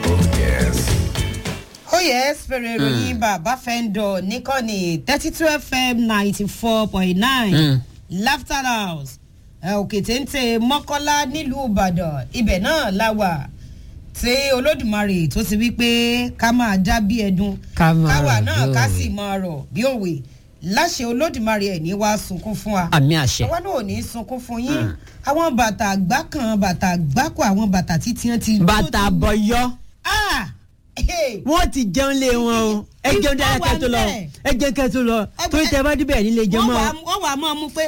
ó yẹ fèrè ìròyìn bàbá fẹ́ńdọ̀ níkànnì thirty two fm ninety four point nine laughter house òkè téńté mọ́kọ́lá nílùú ìbàdàn ibẹ̀ náà la wà tí olódùmarè tó ti wí pé ká máa dá bí ẹdun Ká máa káwa rọ̀ náà bí ká òwe. sì máa rọ̀ bí òwe láṣẹ olódùmarè ẹ̀ ní wàá sunkún fún wa àmì àṣẹ. àwa náà ò ní sunkún fún yín àwọn bàtà àgbá kan bàtà àgbákò àwọn bàtà títí wọn ti. bàtà bọyọ ah hey. wọn ti jẹun lé wọn o ẹ jẹun dára kẹ tó lọ ẹ jẹun kẹ tó lọ torí tẹ bá débẹ̀ nílé jẹun wọ́n wà mọ́. wọ́n wà mọ́ mú pé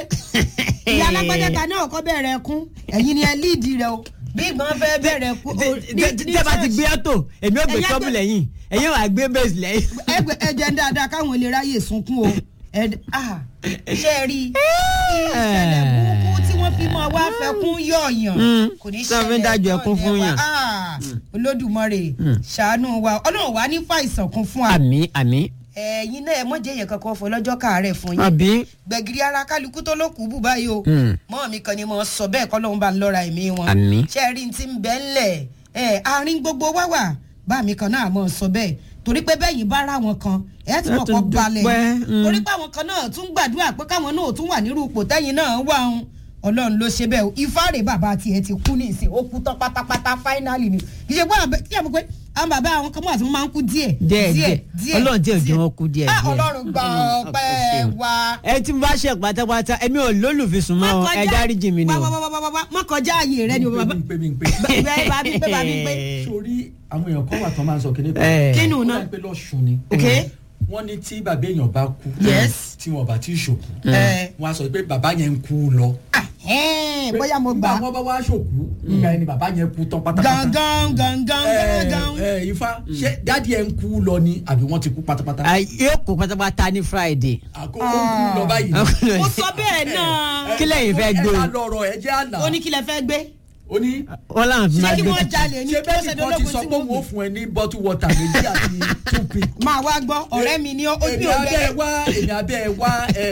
ìyá alágbájá ta náà kọ́ bẹ̀rẹ̀ ẹkún ẹ̀yin ni ẹ líìdì rẹ o bí ìgbọ́n fẹ́ bẹ̀rẹ̀ ẹkún. o- ní- ní tẹ bá ti church. gbé ọtò èmi ò gbé Ẹ̀yin tọ́bù àgbẹ̀- lẹ́yìn ẹ̀yin wà gbé bẹ́ẹ̀sì lẹ́yìn. ẹgbẹ ẹjẹ ń dáadáa káwọn lè ráyè sunkún o Ẹ- ah, ṣé ẹ rí i ìṣẹ̀lẹ̀ burúkú tí wọ́n fi mọ́ wá fẹ́kún yọ̀ọ̀yàn Mm, kò ní tí wọ́n fi ń dájú ṣẹlẹ̀ ẹkún fún náà ní yàn. wa. Ah, olódùmarè ṣàánú wa ọlọ́run wa ní fàìsàn kún fún wa àmì àmì ẹ̀yin náà ẹ mọ̀jẹ̀ yẹn kankan fọ lọ́jọ́ káàárẹ̀ fún yín àbí gbẹ̀gìrì ara kálukú tó ló kù bù báyìí o Mm. mọ́ mi kan ni mo sọ bẹ́ẹ̀ kọ́ lóun bá ń lọ́ra ẹ̀mí wọn Àmín. ṣé ẹ rí ti ń bẹ́ ńlẹ̀ ẹ̀ àárín gbogbo wá wà bá mi kan náà mọ̀ sọ bẹ́ẹ̀ torí pé bẹ́yìn bá ra wọn kan ẹ̀ ti Ẹ mọ̀ tún kọ́ balẹ̀ dúpẹ́, mm. torí pé àwọn kan náà tún gbàdúrà pé káwọn náà tún wà nírú ipò tẹ́yìn náà wà ń ọlọ́run ló ṣe bẹ́ẹ̀ o ifáàrè bàbá tiẹ̀ ti kú ní ìsìn ó kú tán pátápátá fáínàlì ni kì í ṣe pé àwọn bẹ- kí ẹ mọ̀ pé àwọn bàbá àwọn kan mọ̀ àti wọn máa ń kú díẹ̀ díẹ̀ díẹ̀ ọlọ́run tí ò jẹ́ wọn kú díẹ̀ Ah, díẹ̀. ọlọ́run gba ọpẹ́ wa ẹ tí mo bá ṣe pátápátá ẹmi ò lólùfisùn mọ́ o, ẹ dáríjì mi ni wá o. wá wá wá wá wá má kọjá ààyè rẹ ni o bàbá pé mi ń pé bẹ́ẹ̀ bá mi pé bá mi pé sórí àwọn èèyàn kan wà tán máa ń sọ kíní Eh. Kínú Wọ́n náà? máa ń pé lọ́sùn ni ok wọ́n ní tí bàbá èèyàn bá kú Yes. tí wọn bá ti ṣòkú Eh. wọ́n á sọ pé bàbá yẹn ń kú lọ. Ah, ẹ́ẹ̀, bóyá mo gbà nígbà wọn bá wá ṣòkú nígbà yẹn ni bàbá yẹn kú tán pátápátá. gangan gangan Eh, gangan eh, ifá ṣé dáàdi ẹ̀ ń kú lọ ni àbí wọ́n ti kú pátápátá. Ah, yóò kó pátápátá ní friday. àkókò kú lọ báyìí. mo sọ bẹ́ẹ̀ náà Kí lẹ́yìn fẹ́ gbé o? ẹ ká lọ́rọ̀ ẹ jẹ́ àná. ó ní kí lẹ fẹ́ gbé ó ní wọ́n láwọn fi ṣé máa kí gbé wọ́n tuntun. jalè ní ṣé kí wọ́n ṣe bẹ́ẹ̀ ni kan ti dológun sọ tí pé wọ́n wọ́n ó gbé fún ẹ ní bottle water méjì àti two pick. máa wá gbọ́ ọ̀rẹ́ mi ni ó ó bí èmi ò abẹ́ ẹ bẹ́ẹ̀ wá èmi abẹ́ ẹ wá ẹ,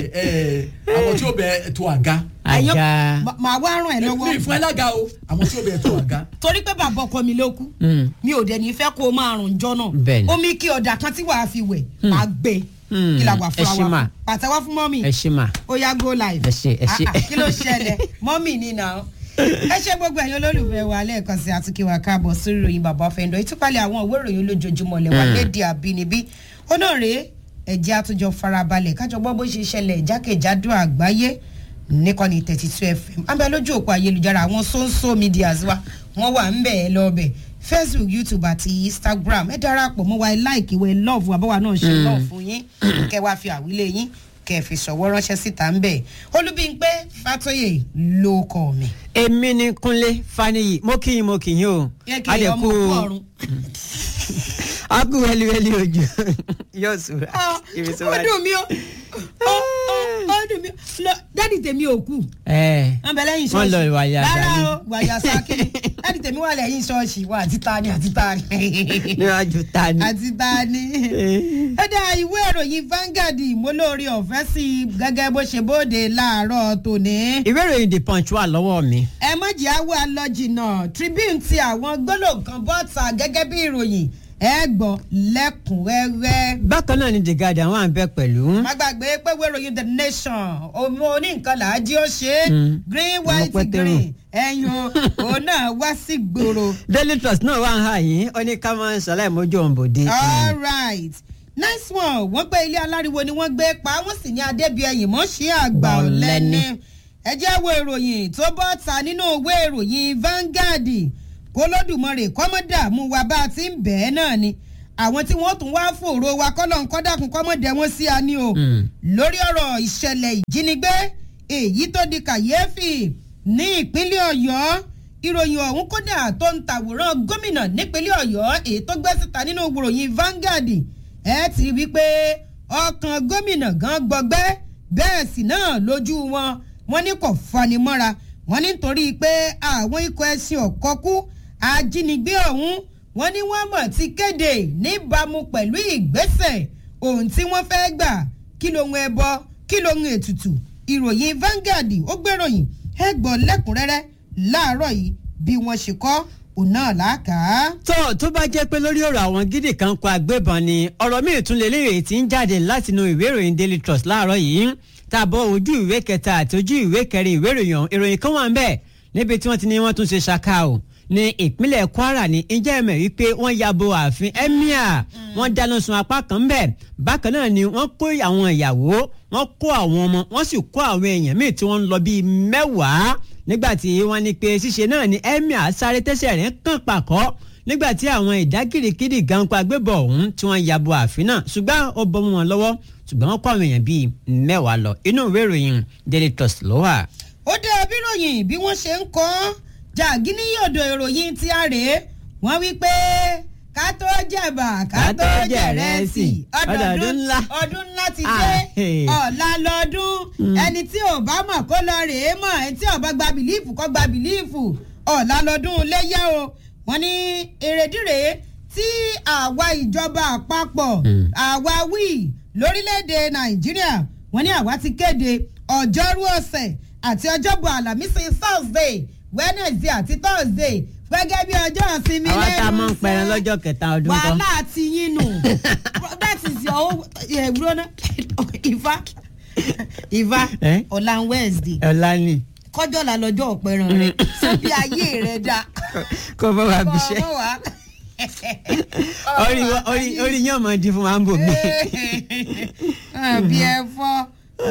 ẹ, àwọn tí ó bẹ tó àga àga máa wá ràn ẹ́ mi lọ́wọ́ fún ẹ lága o àwọn tí ó bẹ tó àga. torí pé bàbá ọkọ mi ló kú Mm. mi ò dẹ̀ ní fẹ́ kó o máa rùn jọ náà Bẹ́ẹ̀ni. omi kí ọ̀dà kan tí wàá fi wẹ̀ máa gbé Mm. kí la wà Ẹ fúnra ṣé wa mà. fún. pàtẹ́wọ́ fún mọ́mì ẹ ṣe mà. ó yá go live. Ẹ ṣé, ẹ ṣé. Ah, ah, kí ló ṣẹlẹ̀ mọ́mì ni nà ó. ẹ ṣe gbogbo ẹ̀yin olólùfẹ́ wa lẹ́ẹ̀kan sí àtúnkí wa káàbọ̀ sórí ìròyìn bàbá fẹ́ndọ̀ ìtúpalẹ̀ àwọn òwe ìròyìn olójoojúmọ́ lẹ́wà léde àbínibí onóòrè ẹ̀jẹ̀ àtúnjọ farabalẹ̀ kájọ gbọ́ bó ṣe ṣẹlẹ̀ jákèjádò àgbáyé nìkànnì thirty two fm abẹ́ lójú òpó ayélujára àwọn social medias wa wọ́n wà ń bẹ̀ ẹ́ lọ́ọ̀bẹ̀ facebook youtube àti instagram ẹ darapọ̀ mọ́ wa ẹ like wa ẹ love wa báwa náà ṣe love fún yín kẹ́ wá fi àwílé yín kẹ́ fi ṣọwọ́ ránṣẹ́ síta ń bẹ̀ olúbíńpé fatoyè ló kọ́ mi. èmi ni kúnlé faniyi mo kì í mo kì í o. yẹ kí ẹ ọmọ òkú ọrùn. a kú wẹliwẹli ojú yóò sùn Ah, ibi tó ó bá dùn mí o ó ó ó dùn mí o Lọ- dádì tèmi ò kú ẹ wọn bẹ lẹ́yìn Wọ́n ṣọ́ọ̀ṣì lọ wàyà rárá dání. o wàyà sákìrì dádì tèmi wà lẹ́yìn ṣọ́ọ̀ṣì wà àti tani àti tani níwájú ta ni. àti tani. ó dá ìwé ìròyìn Vanguard mo lóore ọ̀fẹ́ sí i gẹ́gẹ́ bó ṣe bóde láàárọ̀ tòní. ìwé ìròyìn the punch wà lọ́wọ́ mi. ẹ mọ̀jì àwọ̀ àlọ́jìnà Tribune ti àwọn gbólóhùn kan bọ́ta gẹ́gẹ́ bí ìròyìn ẹ gbọ́ lẹ́kùnrẹ́rẹ́. bákan náà ni the guardian wà ń bẹ pẹ̀lú. má gbàgbé pé ìwé ìròyìn the nation ọmọ oníǹkan làájí ó ṣe é Mm. green Ọmọ white pẹ́tẹ́rù. green ẹ̀yìn o òun náà wá sí gbòòrò. daily trust náà wà ń hà yín ó ní ká máa ń sọlá ìmójú òǹbòde. all right nice one wọ́n gbé ilé aláriwo ni wọ́n gbé pa wọ́n sì ní adébíyẹyìn mọ́ sí àgbà ọ̀lẹ́ni ẹ jẹ́ wo ìròyìn tó bọ́ ta nínú ìwé ìròyìn Vanguard kólódùmarè kọ́mọ́dà mú wa bá a ti ń bẹ́ẹ̀ náà ni àwọn tí wọ́n tún wá fòrò wa kọ́lọ́n kọ́dàkùn kọ́mọ́dé wọn sí a ní o Mm. lórí ọ̀rọ̀ ìṣẹ̀lẹ̀ ìjínigbé èyí tó di kàyéfì ní ìpínlẹ̀ ọ̀yọ́ ìròyìn ọ̀hún kódà tó ń tàwòrán gómìnà nípínlẹ̀ ọ̀yọ́ èyí tó gbé síta nínú ìròyìn Vanguard ẹ ti rí i pé ọkàn gómìnà gan gbọgbẹ́ bẹ́ẹ̀ sì náà lójú wọn wọn ní kò fani mọ́ra wọn ní nítorí pé àwọn ikọ̀ ẹ̀sìn ọ̀kọ́kú ajínigbé ọ̀hún wọn ní wọ́n mọ̀ ti kéde níbàámu pẹ̀lú ìgbésẹ̀ ohun tí wọ́n fẹ́ gbà kí lohun ẹbọ kí lohun ètùtù ìròyìn Vanguard ó gbèròyìn ẹ gbọ́ lẹ́kùnrẹ́rẹ́ láàárọ̀ yìí bí wọ́n ṣe kọ́ òun náà làákàá. tó tó bá jẹ́ pé lórí ọ̀rọ̀ àwọn gidi kan kó agbébọn ni ọ̀rọ̀ míì tún lè léèrè tí ń jáde látinú ìwé ìròyìn daily trust láàárọ̀ yìí tá a bọ̀ ojú ìwé kẹta àti ojú ìwé kẹrin ìwé ìròyìn ìròyìn kan wà ń bẹ̀ níbi tí wọ́n ti ní wọ́n tún ṣe ṣaka o ní ìpínlẹ̀ kwara ní ǹjẹ́ ẹ̀mẹ̀ wípé wọ́n ya bo ààfin emir wọ́n dáná sun apá kan ń bẹ̀ bákan náà ni wọ́n kó àwọn ìyàwó wọ́n kó àwọn ọmọ wọ́n sì kó àwọn èèyàn míì tí wọ́n ń lọ bíi mẹ́wàá nígbàtí wọ́n ní pé ṣíṣe náà ni emir sáré tẹ́sẹ̀ rẹ̀ kàn pàkọ́ nígbàtí àwọn ìdágìrìkìrì ganpa agbébọn ọ̀hún tí wọ́n ya bo ààfin náà ṣùgbọ́n ó bọ́ mọ́ wọn lọ́wọ́ ṣùgbọ́n wọ́n kó àwọn èèyàn bíi mẹ́wàá lọ inú ìwé ìròyìn daily trust ló wà. ó dé abíròyìn bí wọ́n ṣe ń kọ́ jàgínní yòdò ìròyìn tí a rèé wọ́n wí pé ká tó jẹ̀bà ká tó jẹ̀rẹsì ọdọọdún ńlá ọdún ńlá ti dé ọ̀la lọ́dún ẹni tí ò bá mọ̀ kó lọ rèé mọ̀ ẹni tí ò bá gba bìlífù kó gba bìlífù ọ̀la lọ́dún léyà o wọ́n ní èrèdíre tí àwa ìjọba àpapọ̀ àwa wí lórílẹ̀‐èdè nàìjíríà wọ́n ní àwa ti kéde ọjọ́rú ọ̀sẹ̀ àti ọjọ́bọ̀ àlàmísì thursday wednesday àti thursday gẹ́gẹ́ bí ọjọ́ ìsinmi àwa tá a lẹ́nu máa ń pẹran lọ́jọ́ kẹta ọdún kan. wàhálà ti yín nù that is your own ìrònà ìfá ìfá Eh? ọ̀la wednesday ọ̀la ni kọjọ́ la lọ́jọ́ ọ̀pẹ̀ràn rẹ̀ síbi ayé rẹ̀ dá kó bá wa bí iṣẹ́ ọmọ wa. orí wa- orí orí yín ọmọ di fún wa ń bò mí. bí ẹ fọ́.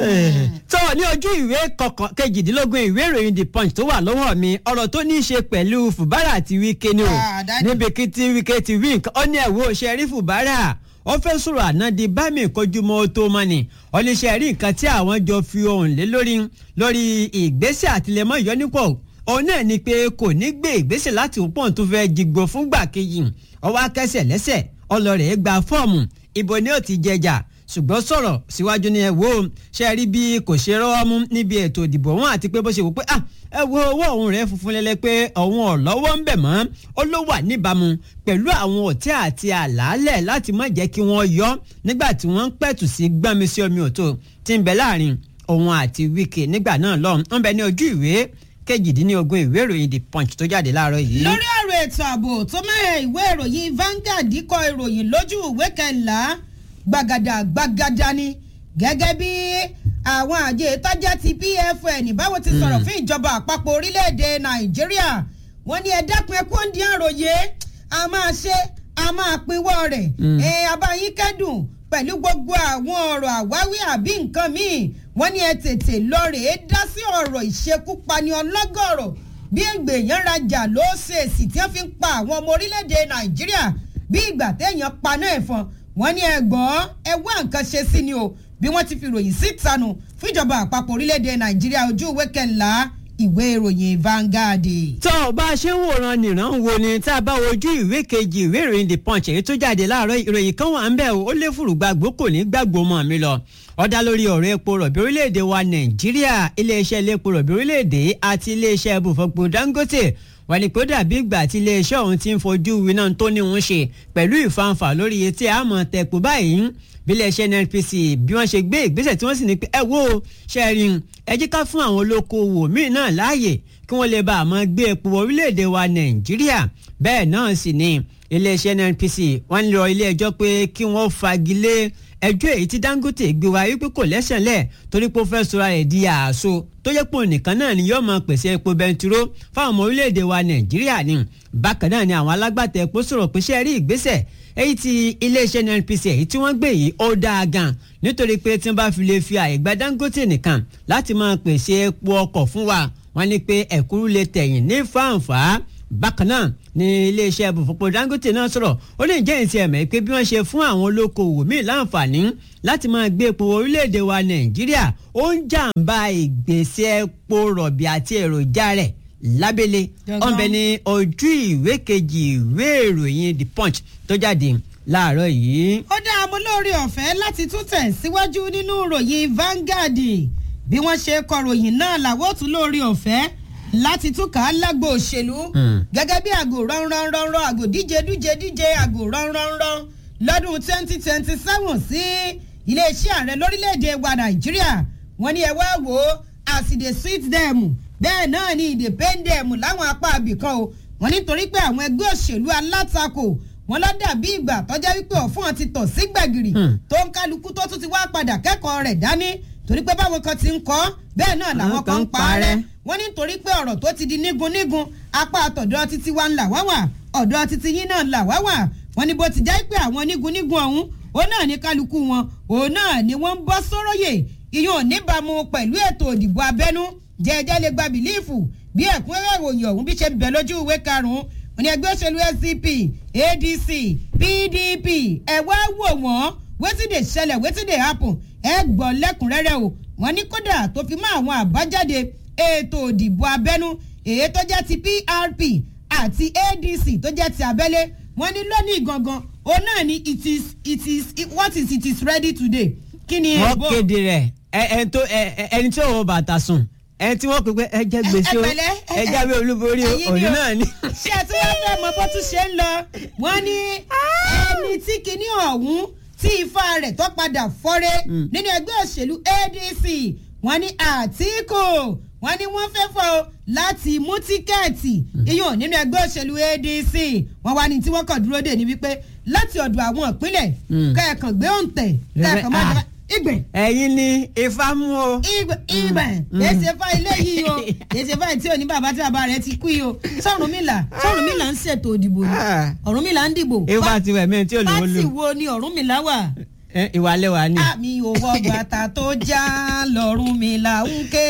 tó ní ojú ìwé kọkàn kejìdínlógún ìwé ìròyìn the punch tó wà lọ́wọ́ mi ọ̀rọ̀ tó ní í ṣe pẹ̀lú fùbárà àti wíkẹ́ ni o Ah, Daddy. níbi kí tí wíkẹ́ ti wí nǹkan ó ní ẹ̀wọ́ ṣe rí fùbárà ó fẹ́ sọ̀rọ̀ àná di bámi kojúmọ́ tó mọ́ ni oníṣẹ́ rí nǹkan tí àwọn jọ fi ohùn lé lórí lórí ìgbésẹ̀ àtìlẹ́mọ́ ìyọ́nípọ̀ òun náà ni pé kò ní gbé ìgbésẹ̀ láti òpóǹ tó fẹ́ jigbó fúngbà kejì ọwọ́ akẹ́sẹ̀ lẹ́sẹ̀ ọlọ́rẹ̀ gba fọ́ọ̀mù ibo ni ó ti jẹjà ṣùgbọ́n sọ̀rọ̀ síwájú ni ẹ wo ṣe rí bí kò ṣe rọ́wọ́ mú níbi ètò ìdìbò wọn àti pé bó ṣe wò pé ah ẹ wo owó òun rẹ̀ funfun lẹ́lẹ́ pé òun ò lọ́wọ́ ń bẹ̀ mọ́ ó ló wà níbàámu pẹ̀lú àwọn òtẹ́ àti àlàálẹ̀ láti má jẹ́ kí wọ́n yọ nígbà tí wọ́n ń pẹ̀tù sí gbọ́nmi sí omi òtó tí ń bẹ láàrin òun àti Wike nígbà náà lọ́hùn ń bẹ ní ojú ìwé kejìdínlógún ìwé ìròyìn The Punch tó jáde láàárọ̀ yìí. lórí ọ̀rọ̀ ètò ààbò tó mẹ́rẹ̀ ìwé ìròyìn Vanguard kọ ìròyìn lójú ìwé kẹńlá gbàgàdà gbàgàdà ni gẹ́gẹ́ bí àwọn àjẹ ìtajà ti PFN báwo ti sọ̀rọ̀ fún ìjọba àpapọ̀ orílẹ̀-èdè Nàìjíríà wọ́n ní ẹ dákun ẹ kó ń di àròyé a máa ṣe a máa pinwọ́ rẹ̀ ẹ abáyín kẹ́dùn pẹ̀lú gbogbo àwọn ọ̀rọ̀ àwáwí àbí nǹkan míì wọ́n ní ẹ tètè lọ rèé dá sí ọ̀rọ̀ ìṣekúpani ọlọ́gọ̀rọ̀ bí ègbèyàn rajà ló ṣe èsì tí wọ́n fi ń pa àwọn ọmọ orílẹ̀-èdè nàìjíríà bí ìgbà téèyàn paná ẹ̀fọn wọ́n ní ẹgbọ́n ẹ wá nǹkan ṣe sí ni o bí wọ́n ti fi ròyìn síta nù fún ìjọba àpapọ̀ orílẹ̀-èdè nàìjíríà ojú ìwé kẹńlá ìwé ìròyìn Vanguard. tó o bá a ṣe ń wòran nìran wo ni tá a bá wojú ìwé kejì ìwé ìròyìn the punch èyí tó jáde láàárọ̀ ìròyìn kan wà ń bẹ̀ ó lé fùrùgbàgbó kò ní gbàgbó mọ́ mi lọ ó dá lórí ọ̀rọ̀ epo rọ̀bì orílẹ̀-èdè wa nàìjíríà iléeṣẹ́ ilé epo rọ̀bì orílẹ̀-èdè àti iléeṣẹ́ ibùfọ̀pọ̀ dangote wọ́n ní pé ó dàbí ìgbà tí iléeṣẹ́ ọ̀hún ti ń fojú winá tó ní òun ṣe pẹ̀lú ìfanfà lórí iye tí a mọ̀ tẹ̀pọ̀ báyìí bí iléeṣẹ́ NNPC bí wọ́n ṣe gbé ìgbésẹ̀ tí wọ́n sì ní pé ẹ wo ṣẹ́rin ẹ jẹ́ ká fún àwọn olókoòwò míì náà láàyè kí wọ́n lè bá a máa gbé epo orílẹ̀-èdè wa nàìjíríà bẹ́ẹ̀ náà sì ni iléeṣẹ́ NNPC wọ́n lọ ilé ẹjọ́ pé kí wọ́n fagilé ẹjọ́ èyí tí Dangote gbé wá wípé kò lẹ́sẹ̀ lẹ̀ torí pé ó fẹ́ sọra rẹ̀ di àṣọ tó yẹ pé òun nìkan náà ni yóò máa pèsè epo bẹntiró fáwọn ọmọ orílẹ̀-èdè wa nàìjíríà ni bákan náà ni àwọn alágbàtà epo sọ̀rọ̀ pé ṣe rí ìgbésẹ̀ èyí tí iléeṣẹ́ NNPC èyí tí wọ́n gbé yìí ó dáa gan nítorí pé tí wọ́n bá fi lè fi àyè gba Dangote nìkan láti máa pèsè epo ọkọ̀ fún wa wọ́n ní pé ẹ̀kúrú lè tẹ̀yìn ní fáǹfà bákan náà ní iléeṣẹ́ ibùfọ̀pọ̀ Dangote náà sọ̀rọ̀ ó lè jẹ́ ìtì ẹ̀mẹ́ pé bí wọ́n ṣe fún àwọn olókoòwò míì láǹfààní láti máa gbé epo orílẹ̀-èdè wa Nàìjíríà ó ń jàǹbá ìgbésẹ̀ epo rọ̀bì àti èròjà rẹ̀ lábẹ́lẹ̀ ọ̀nbẹ ní ojú ìwé kejì ìwé ìròyìn The Punch tó jáde láàárọ̀ yìí. ó dá amú lórí ọ̀fẹ́ láti tún tẹ̀ síwájú nínú ìròyìn Vanguard bí wọ́n ṣe kọ ròyìn náà làwọn ò tún lórí ọ̀fẹ́ láti tún kà á lágbo òṣèlú gẹ́gẹ́ bí àgò ránranranran àgò díje díje díje àgò ránranran lọ́dún twenty twenty seven sí iléeṣẹ́ ààrẹ lórílẹ̀‐èdè wa Nàìjíríà wọ́n ní ẹ wá wò ó as e dey sweet them bẹ́ẹ̀ náà ni ìdè pain them láwọn apá abìkan o wọ́n nítorí pé àwọn ẹgbẹ́ òṣèlú alátakò wọ́n lọ dàbí ìgbà tọ́já wípé ọ̀fun ti tọ̀ sí gbẹ̀gìrì tó ń kálukú tó tún ti wá padà kẹ́kọ̀ọ́ rẹ̀ dání torí pé báwọn kan ti ń kọ́ bẹ́ẹ̀ náà làwọn kan ń parẹ́ wọ́n nítorí pé ọ̀rọ̀ tó ti di nígun nígun apá àtọ̀dọ̀ títí wa ń là wá wà ọ̀dọ̀ títí yín náà là wá wà wọ́n ní bó ti jẹ́ pé àwọn nígun nígun ọ̀hún òun náà ní kálukú wọn òun náà ni wọ́n ń bọ́ sóróyè ìyún níbàámu pẹ̀lú ètò òdìbò abẹ́nú jẹ́jẹ́ lè gba bìlíìfù bí ẹ̀kúnrẹ́rẹ́ ìròyìn ọ̀hún bí ṣe bẹ̀ lójú ìwé karùn-ún òní ẹgbẹ́ òṣèlú SDP ADC PDP ẹ̀ wá wò wọ́n wetin dey ṣẹlẹ̀ wetin dey happen ẹ gbọ́ lẹ́kùnrẹ́rẹ́ o wọ́n ní kódà tó fi mọ́ àwọn àbájáde ètò òdìbò abẹ́nú èyí tó jẹ́ ti PRP àti ADC tó jẹ́ ti abẹ́lé wọ́n ní lónìí gangan òun náà ni it is it is what is it is ready today kí ni wọ́n èèbó kéde rẹ̀ ẹ- ẹni tó ẹ- ẹ- ẹni tí ò wọ bàtà sùn ẹni tí wọ́n pè pé ẹ jẹ́ gbèsè o pẹ̀lẹ́, ẹ jáwé olúborí o ẹ̀yin ni òní o. náà ni. ṣé ẹ tí wọ́n fẹ́ mọ bó tún ṣe ń lọ wọ́n ní ẹni tí kinní ọ̀hún tí ifá rẹ̀ tó padà fọ́rẹ́ nínú ẹgbẹ́ òṣèlú ADC wọ́n ní Àtíkù wọ́n ní wọ́n fẹ́ fọ́ o láti mú tíkẹ́ẹ̀tì iyùn nínú ẹgbẹ́ òṣèlú ADC wọ́n wá ní tí wọ́n kàn dúró dè ní wípé láti ọ̀dọ̀ àwọn ìpínlẹ̀ Mm. kẹ́ẹ̀kan gbé òǹtẹ̀ kẹ́ẹ̀kan má Ah. jẹ́ ìgbẹ́ ẹ̀yin ni ifá mú o. ibẹ̀ ibẹ̀ èsì fa ilé yìí o èsì fa tí ò ní bàbá tí bàbá rẹ̀ ti kú yìí o sọ̀rùnmìlà sọ̀rùnmìlà ń ṣètò òdìbò ni Ah. ọ̀rúnmìlà ń dìbò ifá ti wẹ̀ mí tí ò lówó pátì lò wo ni ọ̀rúnmìlà wà Ẹ, ìwà lẹ́wà ni. mi ò wọ bàtà tó já lọ́rùnmìlà ń ké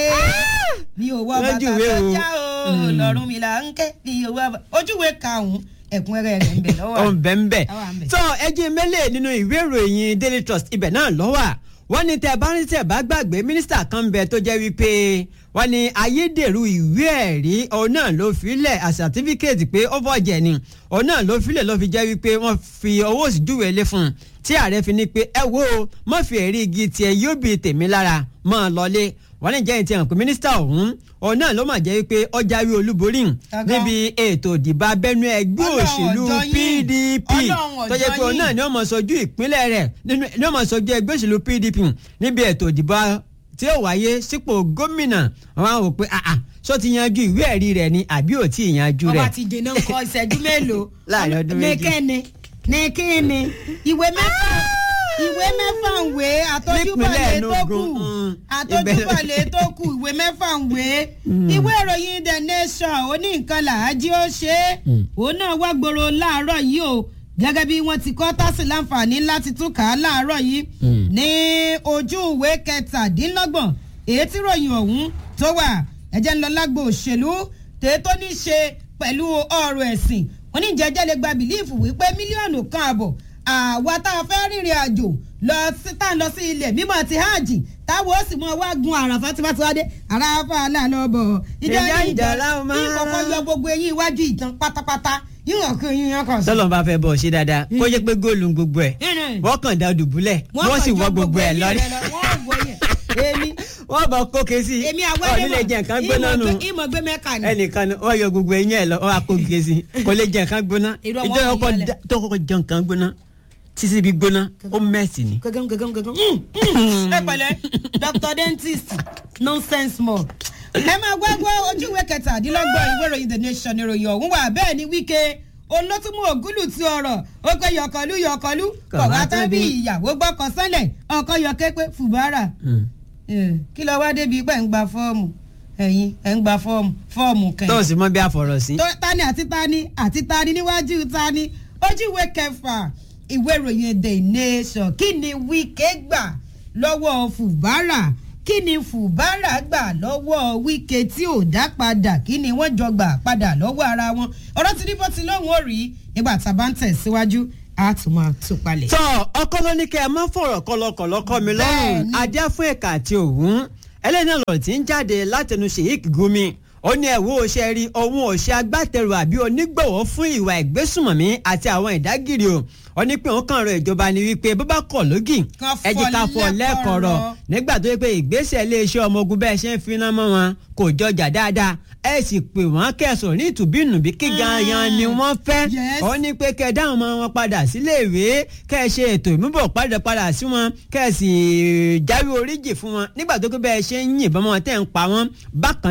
mi ò wọ bàtà Lójúwé tó o. já o lọ́rùnmìlà ń ké mi ò wọ bàtà ojúwe karùn-ún ẹ̀kúnrẹ́rẹ́ rẹ̀ ń bẹ lọ́wọ́ ó ń bẹ́ ń bẹ́. Àwa ń bẹ̀. tó ẹjẹ́ mẹ́lẹ̀ nínú ìwé ìròyìn Daily Trust ibẹ̀ náà lọ́wọ́ wọ́n ní tẹ́ bá ní tẹ́ bá gbàgbé mínísítà kan ń bẹ tó jẹ́ wípé wọ́n ní ayédèrú ìwé ẹ̀rí òun náà ló filẹ̀ a certificate pé ó bọ̀jẹ̀ ni òun náà ló filẹ̀ ló fi jẹ́ wípé wọ́n fi owó sí júwèé lé fún un tí ààrẹ fi ní pé ẹ wo má fi ẹ̀rí igi tiẹ̀ yóò bí tèmi lára máa lọlé wọ́n ní jẹ́ ìtì hàn pé mínísítà ọ̀hún òun náà ló mà jẹ́ wípé ó jáwé olúborí Gangan. níbi ètò ìdìbò abẹ́nú ẹgbẹ́ Ọlọ́run òṣèlú ọjọ́ yín. PDP Ọlọ́run tó jẹ́ pé ọjọ́ òun náà yín. ni ó máa ṣojú ìpínlẹ̀ rẹ̀ nínú ni ó máa ṣojú ẹgbẹ́ òṣèlú PDP níbi ètò ìdìbò tí ó wáyé sípò gómìnà wọn á wò pé àà sọ ti yanjú ìwé ẹ̀rí rẹ̀ ni àbí ò tí ì yanjú ọba rẹ̀. ti dènà kọ ìṣẹ́jú mélòó Láàrin ọdún méjì. nìkẹ́ni nìkẹ́ni ìwé mẹ́fà ìwé mẹ́fà ń wé àtọ́júbọ̀lẹ̀ tó kù Enugu, mm, àtọ́júbọ̀lẹ̀ tó kù ìwé mẹ́fà ń wé ìwé ìròyìn the nation ó ní nǹkan làájí ó ṣe é òun náà wá gbòòrò láàárọ̀ yìí o gẹ́gẹ́ bí wọ́n ti kọ́ tásì láǹfààní láti tún kà á láàárọ̀ yìí ní ojú ìwé kẹtàdínlọ́gbọ̀n èyí tí ròyìn ọ̀hún tó wà ẹ̀jẹ̀ ń lọ lágbo òṣèlú tèé tó ní ṣe pẹ̀lú ọ̀rọ̀ ẹ̀sìn wọ́n ní jẹ́jẹ́ lè gba bìlíìfù wípé mílíọ̀nù kan àbọ̀ àwa tá a fẹ́ rìnrìn àjò lọ sí tá a lọ sí ilẹ̀ mímọ́ ti hajj táwọn ó sì mọ wá gun àràfà tí wọ́n ti wá dé àràfà làlọ́bọ̀ ìjọ Ìjà ìjọ ìjà láwọn máa- ìkọ̀kọ̀ yọ gbogbo eyín iwájú ìtàn pátápátá yíyan kan yíyan kan sí. tọ́lọ́ bá fẹ́ bọ̀ ṣe dáadáa kó jẹ́ pé góòlù ń gbogbo ẹ̀ Mm. wọ́n kàn dá dùbúlẹ̀ wọ́n sì kàn wọ́ jọ gbogbo ẹ̀ eyín lọ́rí rẹ̀ lọ, wọ́n wọ yẹn èmi wọ́n bọ̀ kókè sí èmi ọ̀ àwẹ́lẹ́ nílé jẹ́ nǹkan gbóná nù ìmọ̀ gbé mẹ́ka ni. ẹnìkan ni wọ́n yọ gbogbo eyín ẹ̀ lọ wọ́n á kókè sí kò lè jẹ́ nǹkan gbóná Irọ́ ìjọ wọn ọkọ̀ yọlẹ̀. dá- tó kọ́kọ́ jẹ́ nǹkan gbóná títí bí gbóná ó mẹ́sì ni. gẹ́gẹ́ gẹ́gẹ́ gẹ́gẹ́ ẹ pẹ̀lẹ́ Dr dentist nonsense more. ẹ máa gbọ́ gbọ́ ojú ìwé kẹtàdínlọ́gbọ̀n ìwé ìròyìn the nation ìròyìn ọ̀hún wà bẹ́ẹ̀ ni wíkẹ́ olótúmú ògúlù ti ọ̀rọ̀ ó pé yọkọlú yọkọlú kọ̀wá tán bí ìyàwó gbọ́kọ̀ sánlẹ̀ ọkọ yọkẹ́ pé fùbárà Mm. Eh, kí lọ wá débi pé ń gba fọ́ọ̀mù ẹ̀yin ẹ̀ ń gba fọ́ọ̀mù fọ́ọ̀mù kẹ́yìn tó o sì mọ bí a fọ̀rọ̀ sí. tó tani àti tani àti tani níwájú tani ojú ìwé kẹfà ìwé ìròyìn the nation kí ni wíkẹ́ gbà lọ́wọ́ fùbárà kí ni fùbárà gbà lọ́wọ́ wíkẹ́ tí ò dá padà kí ni wọ́n jọ gbà padà lọ́wọ́ ara wọn ọ̀rọ̀ tí níbo ti lóhùn ó rí nígbà tá a bá ń tẹ̀síwájú a tún máa tún palẹ̀. tọ́ ọkọ ló ní kẹ́ ẹ má fọ̀rọ̀ kọlọkọlọ kọ́ mi lọ́rùn Bẹ́ẹ̀ni. adé fún ẹ̀ka àti òwún ẹlẹ́ni ọ̀rọ̀ tí ń jáde látẹnu Sheikh Gumi ó ní ẹ̀wọ́ òṣè rí ohun òṣè agbátẹrù àbí onígbọ̀wọ́ fún ìwà ìgbésùmọ̀mí àti àwọn ìdágìrì o ó ní pé òun kàn rọ ìjọba ni wípé bó bá kọ̀ lógì Kán ẹ jẹ́ ká fọ́ fọ́ lẹ́kọ̀ọ̀rọ̀ lẹ́kọ̀ọ̀rọ̀. nígbà tó yẹ pé ìgbésẹ̀ iléeṣẹ́ ọmọ ogun bẹ́ẹ̀ ṣe ń finá mọ́ wọn kò jọjà dáadáa ẹ sì pè wọ́n kẹsàn-án ní ìtùbínùbí kí gangan ni wọ́n fẹ́ Yes. ó ní pé kẹ dáhùn ọmọ wọn padà sílé ìwé kẹ ẹ ṣe ètò ìmúbọ̀ padà padà sí wọn kẹ ẹ sì jáwé oríjì fún wọn nígbà tó kó bẹ́ẹ̀ ṣe ń yìnbọn wọn tẹ̀ ń pa wọn bákan náà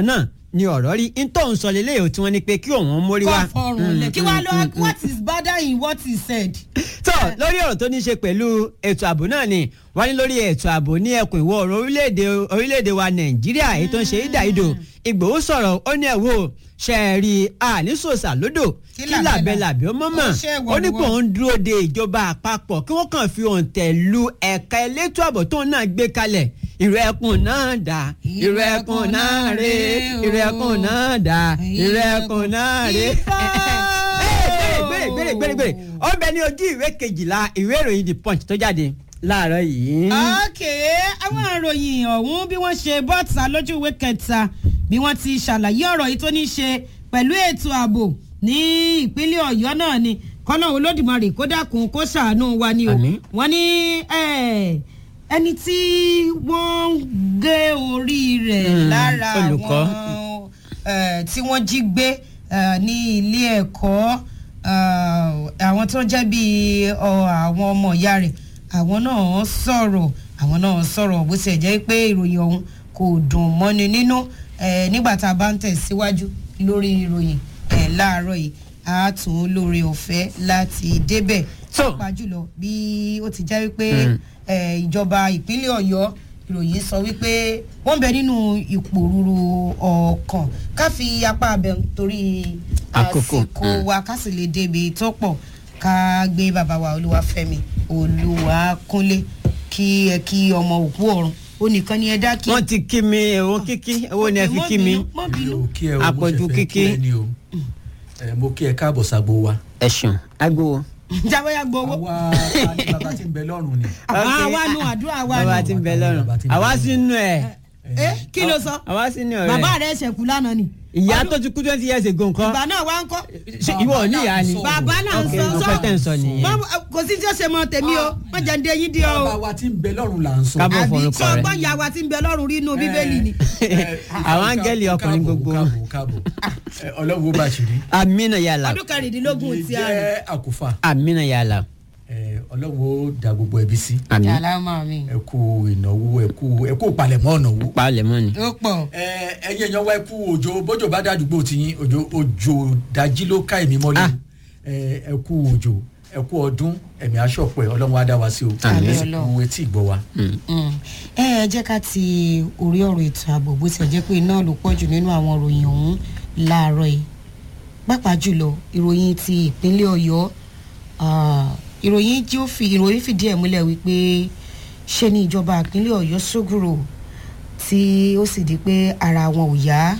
ni ọ̀rọ̀ rí n tó ń sọ lélẹ́yìí tí wọ́n ní pé kí òun mórí wá. kọ́ fọrùn lẹ̀ kí wàá lọ what is better in what he said. tó lórí ọ̀rọ̀ tó ní ṣe pẹ̀lú ètò ààbò náà ni wọ́n ní lórí ètò ààbò ní ẹkùn ìwọ̀ oòrùn orílẹ̀-èdè orílẹ̀-èdè wa nàìjíríà èyí tó ń ṣe ìdàìdò ìgbòho sọ̀rọ̀ ó ní ẹ̀wò ṣe é rí àníṣòṣà lódò Kí kí làbẹ́làbẹ́ ó mọ̀mọ́ Ó ṣe ìwọ ó ní ni pé wọ́n. òun dúró de ìjọba àpapọ̀ kí wọ́n kàn fi òǹtẹ̀ lu ẹ̀ka elétò ààbò tóun náà gbé kalẹ̀ ìrẹ́kùn náà dà ìrẹ́kùn náà rè ìrẹ́kùn náà dà ìrẹ́kùn náà rè. gbèrè gbèrè gbèrè gbèrè ó ń bẹ ní ojú ìwé kejìlá ìwé ìròyìn the punch tó jáde láàárọ̀ yìí. okay àwọn ìròyìn ọ̀hún bí wọ́n ṣe bọ́ta lójú ìwé kẹta bí wọ́n ti ṣàlàyé ọ̀rọ̀ yìí tó ní í ṣe pẹ̀lú ètò ààbò ní ìpínlẹ̀ ọ̀yọ́ náà ni kọ́nà olódùmarè kó dákun kó ṣàánú wa ni o Àmín. wọ́n ní eh, ẹni tí wọ́n ń gé orí rẹ̀ Mm, lára olùkọ́. àwọn eh, tí wọ́n jí gbé eh, ní ilé ẹ̀kọ́ eh, àwọn tó jẹ́ bíi ọ, àwọn ọmọ ìyá rẹ̀ àwọn náà sọ̀rọ̀ àwọn náà sọ̀rọ̀ bó ṣe jẹ́ pé ìròyìn ọ̀hún kò dùn mọ́ni nínú eh, nígbà tá a bá ń tẹ̀síwájú lórí ìròyìn eh, láàárọ̀ yìí a tún lórí ọ̀fẹ́ láti débẹ̀ So- pàápàá jùlọ bí ó ti jẹ́ wípé Mm. eh, ìjọba ìpínlẹ̀ ọ̀yọ́ ìròyìn sọ wípé wọ́n bẹ nínú ìpòrúru ọkàn ká fi apá abẹ torí Àkókò, àsìkò mm. wa ká sì lè débi tó pọ̀ ká gbé bàbá wa olúwafẹ́mi olúwakúnlé kí ẹ kí ọmọ òkú ọ̀run ó nìkan ni ẹ dá kí. wọ́n ti kí mi èwo kíkí èwo ni ẹ fi kí mi. mọ́ mi bínú ò kí ẹ o mo Àpọ̀jù ṣe fẹ́ kí kíkí. ẹ ní o ẹ mo kí ẹ káàbọ̀ ságbo wa. ẹ ṣeun agbowó. jábọ́yá gbowó. àwa ta ni bàbá tí ń bẹ lọ́rùn ni. àwa wa nu àdúrà wa bàbá nu. ti ń bẹ lọ́rùn àwa sínú ẹ̀ ẹ kí ló sọ àwa sínú ẹ̀ bàbá rẹ ṣẹ̀kú lánàá ni. ìyá tó ti kú twenty years ago nǹkan ìgbà náà wá ń kọ́. ṣe ìwọ ò ní ìyá ni. bàbá náà ń ok sọ nǹkan tẹ̀ ń sọ nìyẹn. Mọ- kò sí tí ó ṣe mọ tèmi o wọn jẹ ń dé yín dí ọ bàbá o wa tí ń bẹ lọ́rùn là ń sọ. Kábọ̀ àbí forúkọ tí rẹ̀. ọgbọ́n ìyá wa ti ń bẹ lọ́rùn rí inú bíbélì ni. àwọn áńgẹ́lì ọkùnrin gbogbo. káàbọ̀ káàbọ̀ Ẹ, ọlọ́run ó bá ṣìrí. amina yàlà ọdún kẹrìndínlógún ti a rẹ. jẹ́ àkùfà amina yàlà. Ẹ, ọlọ́run ó da gbogbo ẹbí sí. àmì yàrá máa mi. ẹ kú ìnáwó ẹ kú ẹ kú palẹ̀mọ́ ìnáwó. palẹ̀ mọ́ ni. ó pọ̀ ẹ ẹyin èèyàn wa ẹ kú òjò bójò bá dàdúgbò tiyín òjò òjò dájí ló ká èmi mọ́lẹ̀ Ah. ẹ ẹ kú òjò ẹ kú ọdún ẹ̀mí aṣọ́pẹ́ ọlọ́run á dá wa sí o Àmín. ẹ sì kú etí ìgbọ́ wa. ẹ ẹ jẹ́ ká ti orí ọ̀rọ̀ ètò ààbò bó ti jẹ́ pé iná ló pọ̀ jù nínú àwọn ìròyìn ọ̀hún láàárọ̀ yìí pàápàá jùlọ ìròyìn ti ìpínlẹ̀ ọ̀yọ́ ah, ìròyìn tí ó fi ìròyìn fìdí ẹ̀ múlẹ̀ wípé ṣe ni ìjọba ìpínlẹ̀ ọ̀yọ́ sógùrò tí ó sì di pé ara wọn ò yá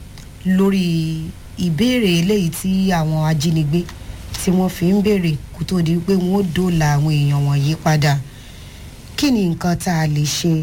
lórí ìbéèrè eléyìí tí àwọn ajínigbé tí wọ́n fi ń béèrè kó tó di pé wọ́n ó dóòlà àwọn èèyàn wọ̀nyí padà kí ni nǹkan tá a lè ṣe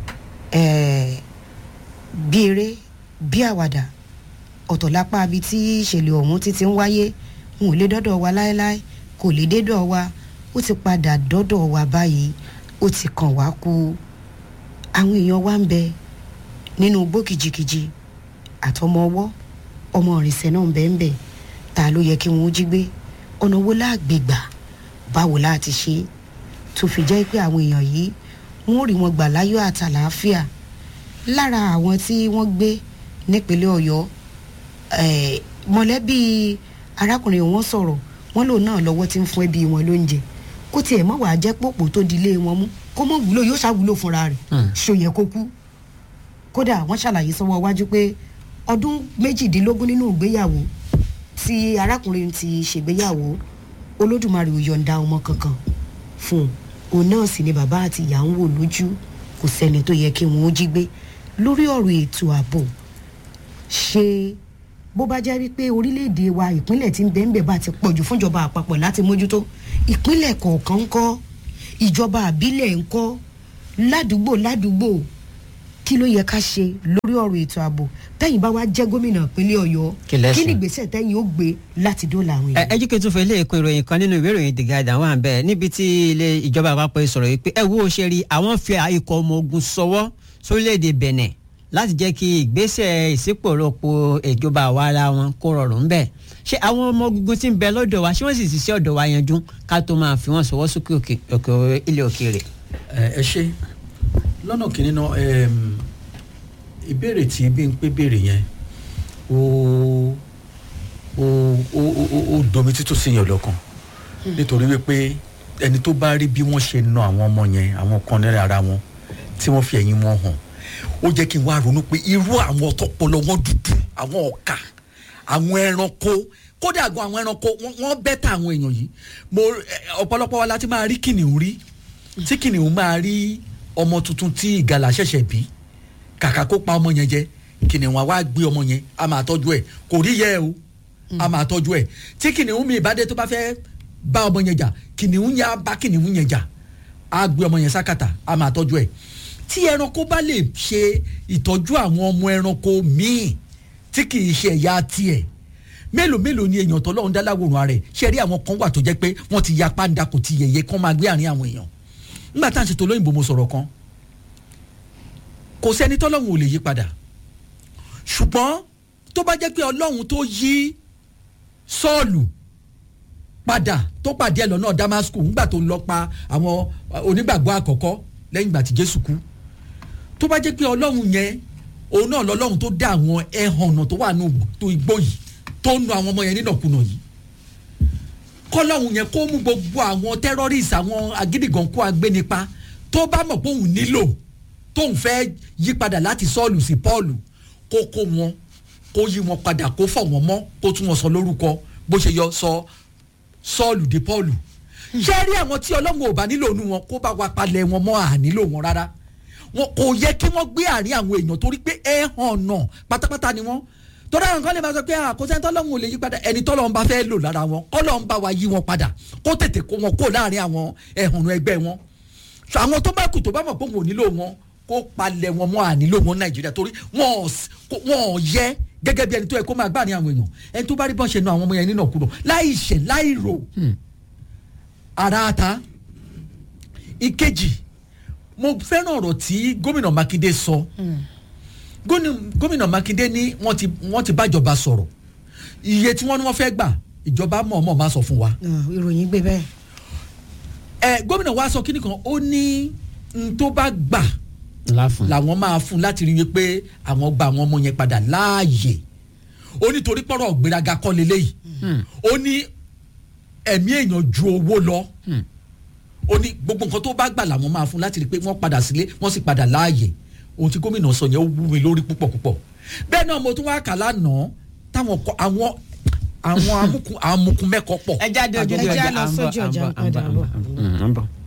eh, bí eré bí àwàdà ọ̀tọ̀ lápá ibi tí ìṣẹ̀lẹ̀ ọ̀hún ti ti ń wáyé n ò lè dọ́dọ̀ wa láéláé kò lè dédọ̀ wa ó ti padà dọ́dọ̀ wa báyìí ó ti kàn wá kú àwọn èèyàn wa ń bẹ nínú igbó kìjikìji àtọmọ ọwọ́ ọmọ ìrìnsẹ̀ náà ń bẹ ń bẹ ta ló yẹ kí wọ́n jí gbé ọ̀nà wo láàgbègbà báwo láti ṣe é tó fi jẹ́ pé àwọn èèyàn yìí wọ́n rí wọn gbà láyọ̀ àtàlàáfíà lára àwọn tí wọ́n gbé nípínlẹ̀ ọ̀yọ́ eh, mọ̀lẹ́bí arákùnrin wọn sọ̀rọ̀ wọ́n lòun náà lọ́wọ́ tí ń fún ẹbí wọn lóúnjẹ kó tiẹ̀ mọ̀ wàá jẹ́ pòpò tó di ilé wọn mú kó mọ̀ wúlò yóò ṣàwúlò fúnra rẹ̀ Hmm. ṣòyẹ kó kú kódà wọ́n ṣàlàyé sọ́wọ́ iwájú pé ọdún méjìdínlógún nínú ìgbéyàwó tí arákùnrin ti ṣègbéyàwó olódùmarè ò yọ̀ǹda ọmọ kankan fún un òun náà sì ni bàbá àti ìyá ń wò lójú kò sẹ́ni tó yẹ kí wọ́n ó jí gbé lórí ọ̀rọ̀ ètò ààbò ṣe bó bá jẹ́ wípé orílẹ̀-èdè wa ìpínlẹ̀ tí ń bẹ́ẹ̀ ń bẹ́ẹ̀ bá ti pọ̀jù fúnjọba àpapọ̀ láti mójútó ìpínlẹ̀ kọ̀ọ̀kan ń kọ́ ìjọba àbílẹ̀ ń kọ́ ládùúgbò ládùúgbò kí ló yẹ ká ṣe lórí ọ̀rọ̀ ètò ààbò tẹ́yìn bá wá jẹ́ gómìnà ìpínlẹ̀ ọ̀yọ́ Kí lẹ kí ni ṣe? ìgbésẹ̀ tẹ́yìn ó gbé láti dóòlà àwọn ẹ èèyàn. ẹ jí kí n tún fẹ́ ilé ìkó ìròyìn kan nínú ìwé ìròyìn the guardian wà bẹ́ẹ̀ níbi tí ilé ìjọba àpapọ̀ sọ̀rọ̀ yìí pé ẹ wo ṣe rí àwọn fi ikọ̀ ọmọ ogun sọwọ́ sórílẹ̀‐èdè benin láti jẹ́ kí ìgbésẹ̀ ìsípòròpò ìjọba àwa ara wọn kó rọrùn bẹ́ẹ̀ ṣé àwọn ọmọ ogun tí ń bẹ lọ́dọ̀ wa ṣé wọ́n sì ṣiṣẹ́ ọ̀dọ̀ wa yanjú ká tó máa fi wọ́n sọwọ́ sókè òkè òkè ilé òkèèrè. ẹ ẹ ṣe lọ́nà kìíní náà ẹm, ìbéèrè tí bí n pé béèrè yẹn ó ó ó ó ó domi títò sí yẹn lọ́kàn nítorí wípé ẹni tó bá rí bí wọ́n ṣe na àwọn ọmọ yẹn àwọn kan náírà ara wọn tí wọ́n fi ẹ̀yìn wọn hàn ó jẹ́ kí n wá ronú pé irú àwọn tọpọlọ wọn dúdú àwọn ọ̀kà àwọn ẹranko kódà gan àwọn ẹranko wọ́n- wọ́n bẹ́tà àwọn èèyàn yìí mo ẹ, ọ̀pọ̀lọpọ̀ wa láti máa rí kìnìún rí tí kìnìún máa rí ọmọ tuntun tí ìgalà ṣẹ̀ṣẹ̀ bí kàkà kó pa ọmọ yẹn jẹ kìnìún wa wá gbé ọmọ yẹn a máa tọ́jú ẹ̀ kò rí yẹ o a máa tọ́jú ẹ̀ tí kìnìún mi ìbádé tó bá fẹ́ bá ọmọ yẹn jà kìnìún yẹn á bá kìnìún yẹn jà á gbé ọmọ yẹn sákàtà a máa tọ́jú ẹ̀ tí ẹranko bá lè ṣe ìtọ́jú àwọn ọmọ ẹranko míì tí kì í ṣe ẹ̀yà tiẹ̀ mélòó mélòó ni èèyàn tó lọ́hún dá láwòrán rẹ̀ ṣe rí àwọn kan wà tó jẹ́ pé wọ́n ti ya pàǹdà kò ti yẹ̀yẹ́ kán máa gbé àárín àwọn èèyàn nígbà tá à ń ṣètò olóyìnbó mo sọ̀rọ̀ kan kò sẹ́ni tọ́lọ́hún ò lè yí padà ṣùgbọ́n tó bá jẹ́ pé ọlọ́hun tó yí sọ́ọ̀lù padà tó pàdé ẹ̀ lọ́nà damascus nígbà tó ń lọ pa àwọn onígbàgbọ́ àkọ́kọ́ lẹ́yìn ìgbà tí jésù kú tó bá jẹ́ pé ọlọ́run yẹn òun náà lọ́lọ́run tó dá àwọn ẹ̀hànnà tó wà nù tó igbó yìí tó ń nu àwọn ọmọ yẹn nínàkúnà yìí kọ́lọ́run yẹn kó mú gbogbo àwọn terrorist àwọn agídìgànkú agbénipa tó bá mọ̀ pé òun nílò tóun fẹ́ yí padà láti sọ́ọ̀lù sí pọ́ọ̀lù kó kó wọn kó yí wọn padà kó fọ̀ wọ́n mọ́ kó tún wọn sọ lórúkọ bó ṣe yọ sọ sọ́ọ̀lù di pọ́ọ̀lù ṣé rí àwọn tí ọlọ́run ò bá nílò nu wọn kó bá wa palẹ̀ wọn mọ́ à nílò wọn rárá wọn kò yẹ kí wọ́n gbé àárín àwọn èèyàn torí pé ẹ hàn náà pátápátá ni wọ́n torí àwọn kan lè máa sọ pé àkóso tọ́lọ́run ò lè yí padà ẹni tọ́lọ́run bá fẹ́ lò lára wọn kọ́lọ́run bá wa yí wọn padà kó tètè kó wọn kó láàrin àwọn ẹ̀hànnú ẹgbẹ́ wọn So, àwọn tó bá kù tó bá mọ̀ pé wọn ò nílò wọn kó palẹ̀ wọn mọ́ à nílò wọn nàìjíríà torí wọn ò s- kó- wọn ò yẹ gẹ́gẹ́ bí ẹni tó yẹ kó máa gbà ní àwọn èèyàn ẹni tó bá rí bọ́n ṣe nu àwọn ọmọ yẹn nínà kúrò láì ṣẹ̀ láì rò ara ta ìkejì mo fẹ́ràn ọ̀rọ̀ tí gómìnà mákindé sọ Gómìnà- gómìnà mákindé ní wọ́n ti wọ́n ti bájọba sọ̀rọ̀ iye tí wọ́n ní wọ́n fẹ́ gbà ìjọba mọ̀ọ́mọ̀ máa sọ fún wa ìròyìn gbé bẹ́ẹ̀. ẹ gómìnà wa sọ kíni kan ó ní n tó bá gbà láfún. làwọn máa fún láti rí i pé àwọn gba àwọn ọmọ yẹn padà láàyè ó ní torí pọ́rọ̀ gbéraga kọ́ leléyìí ó ní ẹ̀mí èèyàn ju owó lọ ó ní gbogbo nǹkan tó bá gbà làwọn máa fún láti rí i pé wọ́n padà sílé wọ́n sì padà láàyè ohun tí gómìnà sọ yẹn ó wú mi lórí púpọ̀ púpọ̀ bẹ́ẹ̀ náà mo tún wá kà lánàá táwọn kọ àwọn àwọn amukun amukun mẹ́kọ̀ọ́ pọ̀ ẹ jáde ojú Ẹ já ọjà lọ à ń bọ̀, sójú à ń ọjà, bọ̀, à ń bọ̀, padà à ń bọ̀. bọ̀. Mm, à ń bọ̀.